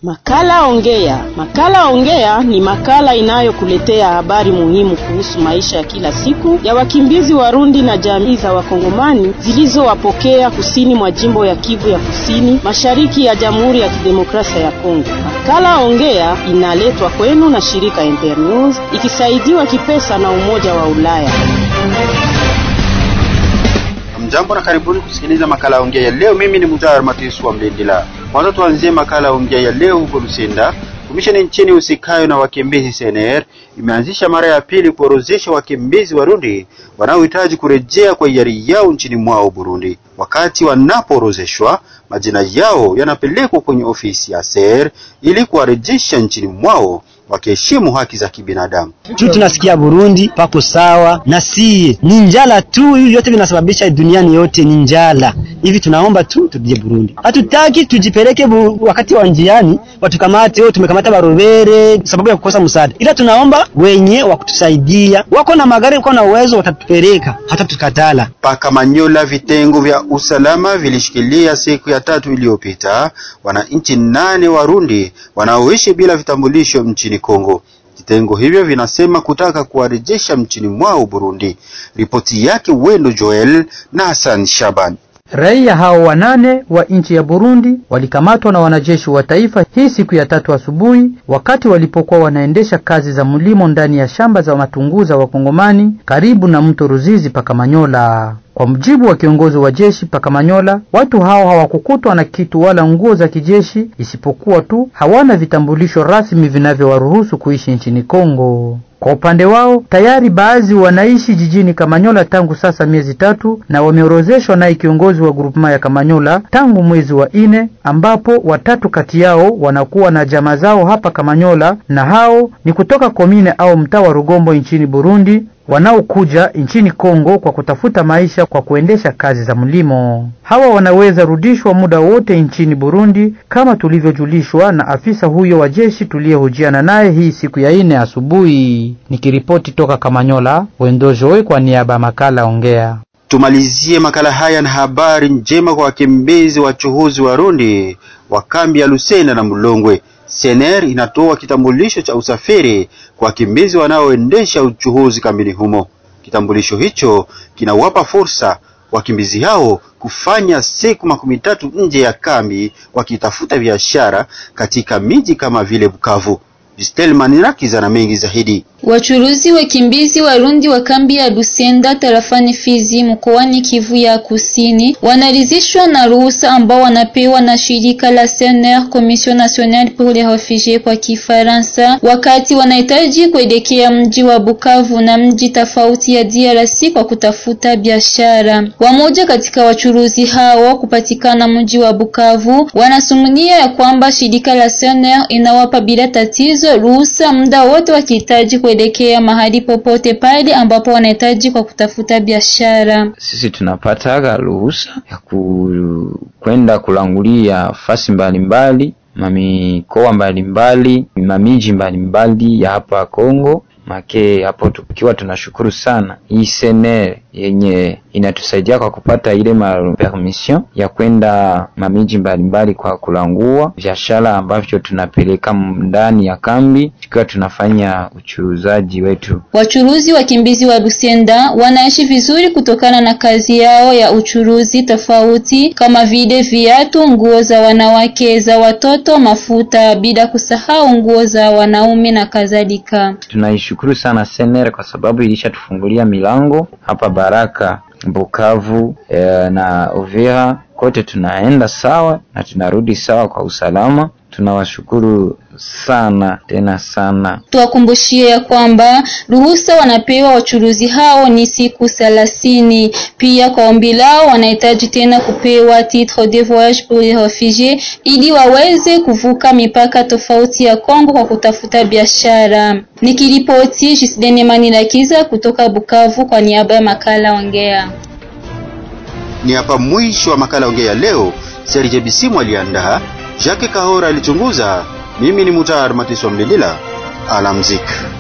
Makala Ongea. Makala Ongea ni makala inayokuletea habari muhimu kuhusu maisha ya kila siku ya wakimbizi Warundi na jamii za Wakongomani zilizowapokea kusini mwa jimbo ya Kivu ya Kusini, mashariki ya Jamhuri ya Kidemokrasia ya Kongo. Makala Ongea inaletwa kwenu na shirika Internews ikisaidiwa kipesa na Umoja wa Ulaya. Mjambo na karibuni kusikiliza makala ongea ya leo. Mimi ni Mutayar Matisu wa Mlindila. Kwanza tuanzie makala ongea ya leo huko Lusenda. Komisheni nchini usikayo na wakimbizi CNR imeanzisha mara ya pili kuorozesha wakimbizi Warundi wanaohitaji kurejea kwa hiari yao nchini mwao Burundi. Wakati wanapoorozeshwa, majina yao yanapelekwa kwenye ofisi ya CR ili kuwarejesha nchini mwao wakiheshimu haki za kibinadamu. Tu tunasikia Burundi pako sawa na sie, ni njala tu. Hivi vyote vinasababisha duniani yote ni njala. Hivi tunaomba tu turudie Burundi, hatutaki tujipeleke bu, wakati wa njiani watukamate o, tumekamata barobere sababu ya kukosa msaada, ila tunaomba wenye wa kutusaidia, wako na magari, wako na uwezo, watatupeleka hata tukatala. Paka Manyola, vitengo vya usalama vilishikilia siku ya tatu iliyopita wananchi nane Warundi wanaoishi bila vitambulisho nchini Kongo. Vitengo hivyo vinasema kutaka kuwarejesha nchini mwao Burundi. Ripoti yake Wendo Joel na Hassan Shaban. Raia hao wanane wa nchi ya Burundi walikamatwa na wanajeshi wa taifa hii siku ya tatu asubuhi, wakati walipokuwa wanaendesha kazi za mlimo ndani ya shamba za matunguza wa Kongomani karibu na mto Ruzizi Pakamanyola. Kwa mujibu wa kiongozi wa jeshi Pakamanyola, watu hao hawakukutwa na kitu wala nguo za kijeshi, isipokuwa tu hawana vitambulisho rasmi vinavyowaruhusu kuishi nchini Kongo. Kwa upande wao tayari baadhi wanaishi jijini Kamanyola tangu sasa miezi tatu na wameorozeshwa naye kiongozi wa grupema ya Kamanyola tangu mwezi wa ine, ambapo watatu kati yao wanakuwa na jamaa zao hapa Kamanyola, na hao ni kutoka komine au mtaa wa Rugombo nchini Burundi wanaokuja nchini Kongo kwa kutafuta maisha kwa kuendesha kazi za mlimo. Hawa wanaweza rudishwa muda wote nchini Burundi kama tulivyojulishwa na afisa huyo wa jeshi tuliyehojiana naye hii siku ya ine asubuhi. Nikiripoti toka Kamanyola, Wendojoe kwa niaba ya makala Ongea. Tumalizie makala haya na habari njema kwa wakimbizi wachuhuzi Warundi wa kambi ya Lusenda na Mulongwe. CNR inatoa kitambulisho cha usafiri kwa wakimbizi wanaoendesha uchuhuzi kambini humo. Kitambulisho hicho kinawapa fursa wakimbizi hao kufanya siku makumi tatu nje ya kambi wakitafuta biashara katika miji kama vile Bukavu. Stelmanirakiza na mengi zaidi. Wachuruzi wakimbizi Warundi wa kambi ya Lusenda tarafani Fizi mkoani Kivu ya Kusini wanaridhishwa na ruhusa ambao wanapewa na shirika la CNR, Commission Nationale pour les Refugies kwa Kifaransa, wakati wanahitaji kuelekea mji wa Bukavu na mji tofauti ya DRC kwa kutafuta biashara. Wamoja katika wachuruzi hao kupatikana mji wa Bukavu wanasumunia ya kwamba shirika la CNR inawapa bila tatizo ruhusa muda wote wakihitaji kuelekea mahali popote pale ambapo wanahitaji kwa kutafuta biashara. Sisi tunapata ruhusa ya kwenda kulangulia fasi mbalimbali mamikoa mbalimbali mamiji mbalimbali ya hapa Kongo make hapo tukiwa tunashukuru sana hii CNR yenye inatusaidia kwa kupata ile ma permission ya kwenda mamiji mbalimbali kwa kulangua biashara ambavyo tunapeleka ndani ya kambi tukiwa tunafanya uchuruzaji wetu. Wachuruzi wakimbizi wa Lusenda wanaishi vizuri kutokana na kazi yao ya uchuruzi tofauti kama vile viatu, nguo za wanawake, za watoto, mafuta, bila kusahau nguo za wanaume na kadhalika. Tunaishukuru sana CNR kwa sababu ilishatufungulia milango hapa Baraka, Bukavu e, na Uvira kote tunaenda sawa na tunarudi sawa kwa usalama. Tunawashukuru sana tena sana. Tuwakumbushie ya kwamba ruhusa wanapewa wachuruzi hao ni siku thelathini. Pia kwa ombi lao wanahitaji tena kupewa titre de voyage pour les refugies ili waweze kuvuka mipaka tofauti ya Kongo kwa kutafuta biashara. Nikiripoti Jisidene Manilakiza kutoka Bukavu kwa niaba ya makala Ongea. Ni hapa mwisho wa makala Ongea leo. Serge Bisimu aliandaa, Jacques Kahora alichunguza. Mimi ni Mutar Matiso Mlindila. Alamzik.